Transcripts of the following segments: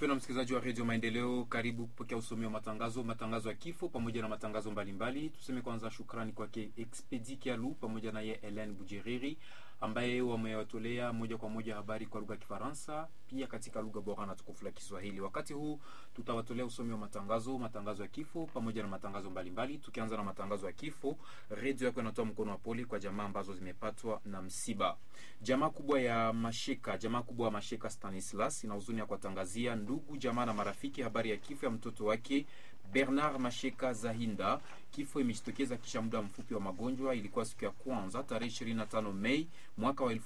Mpendwa msikilizaji wa redio Maendeleo, karibu kupokea usomi wa matangazo, matangazo ya kifo pamoja na matangazo mbalimbali. Tuseme kwanza shukrani kwake Expedi Kialu pamoja na ye Helen Bujeriri ambaye wamewatolea moja kwa moja habari kwa lugha ya Kifaransa pia katika lugha bora na tukufu la Kiswahili. Wakati huu tutawatolea usomi wa matangazo, matangazo ya kifo pamoja na matangazo mbalimbali. Tukianza na matangazo ya kifo, redio yako inatoa mkono wa pole kwa jamaa ambazo zimepatwa na msiba. Jamaa kubwa ya Masheka, jamaa kubwa ya Masheka Stanislas ina huzuni ya kuwatangazia ndugu jamaa na marafiki habari ya kifo ya mtoto wake Bernard Masheka Zahinda. Kifo imejitokeza kisha muda mfupi wa magonjwa. Ilikuwa siku ya kwanza tarehe 25 Mei mwaka wa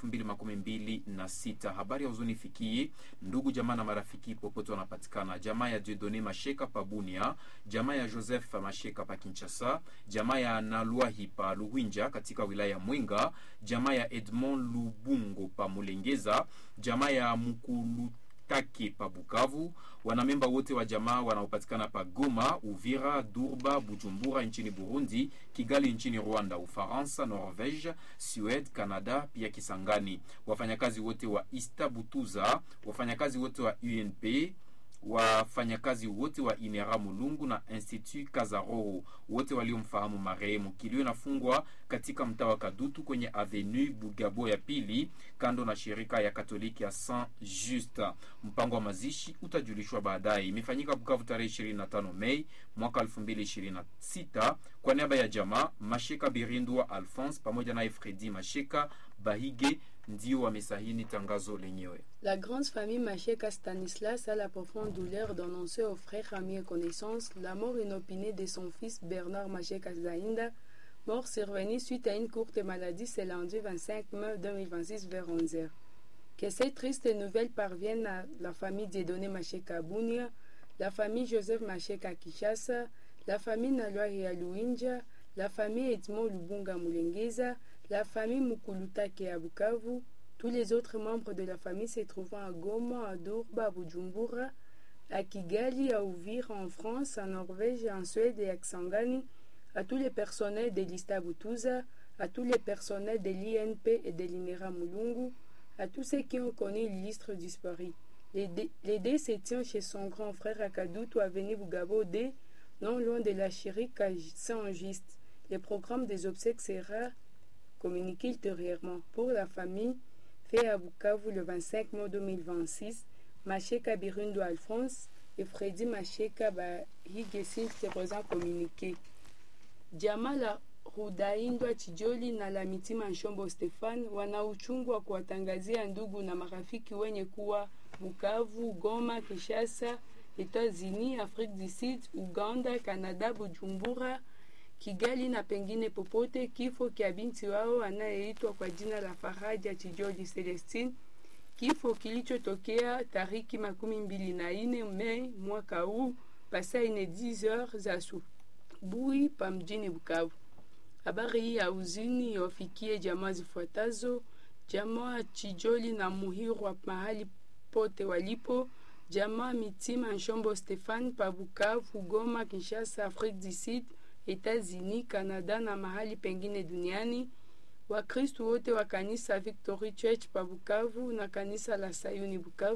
2026. Habari ya huzuni fikie ndugu jamaa na marafiki popote wanapatikana, jamaa ya Dieudonne Masheka pa Bunia, jamaa ya Joseph Masheka pa Kinshasa, jamaa ya Nalwahi pa Luhwinja katika wilaya ya Mwenga, jamaa ya Edmond Lubungo pa Mulengeza, jamaa ya Mukulu take pa Bukavu, wanamemba wote wa jamaa wanaopatikana pa Goma, Uvira, Durba, Bujumbura nchini Burundi, Kigali nchini Rwanda, Ufaransa, Norvege, Suede, Canada pia Kisangani, wafanyakazi wote wa Ista Butuza, wafanyakazi wote wa UNP wafanyakazi wote wa Inera Mulungu na Institut Kazaroro wote waliomfahamu marehemu. Kilio inafungwa katika mtaa wa Kadutu kwenye Avenue Bugabo ya pili kando na shirika ya Katoliki ya Saint Just. Mpango wa mazishi utajulishwa baadaye. Imefanyika Bukavu tarehe 25 Mei mwaka 2026 kwa niaba ya jamaa Masheka Birindwa Alphonse pamoja naye Fredi Masheka Bahige ndio wamesahini tangazo lenyewe. La grande famille Macheka Stanislas a la profonde douleur d'annoncer aux frères, amis et connaissances la mort inopinée de son fils Bernard Macheka Zahinda, mort survenue suite à une courte maladie ce lundi 25 mai 2026 vers 11h. Que cette triste nouvelle parvienne à la famille Dieudonné Macheka Bounia, la famille Joseph Macheka Kishasa, la famille Nalwari Aluinja, la famille Edmond Lubunga Mulengeza, la famille Mukulutake à Bukavu, tous les autres membres de la famille se trouvant à Goma, à Durba, à Bujumbura, à Kigali, à Uvira en France, en Norvège, en Suède et à Xangani, à tous les personnels de l'Ista Butuza, à tous les personnels de l'INP et de l'INERA Mulungu, à tous ceux qui ont connu l'illustre disparu. Les dés se tient chez son grand frère à Kadutu, avenue Bugabo D, non loin de la chérique à Saint-Juste. Le programme des obsèques sera communiqué ultérieurement. Pour la famille, fait à Bukavu le 25 mai 2026, Macheka Birundo Alphonse et Freddy Macheka Bahigesin se présent communiqué. Jamala Rudaindwa Chijoli na la Mitima Nshombo Stefan wana uchungu wa kuwatangazia ndugu na marafiki wenye kuwa Bukavu, Goma, Kinshasa, Etats-Unis, Afrique du Sud, Uganda, Canada, Bujumbura, Kigali na pengine popote kifo kya binti wao anayeitwa kwa jina la Faraja Chijoli Celestine, kifo kilichotokea tariki makumi mbili na ine Mei mwaka huu pasa ine 10 heures za asubuhi pa mjini Bukavu. Habari hii ya uzini yawafikie jamaa zifuatazo: jamaa Chijoli na Muhirwa mahali pote walipo, jamaa Mitima Nshombo Stefan pa Bukavu, Goma, Kinshasa, Afrique du Sud Etats-Unis, Canada na mahali pengine duniani. Wakristu wote wa kanisa Victory Church pa Bukavu na kanisa la Sayuni Bukavu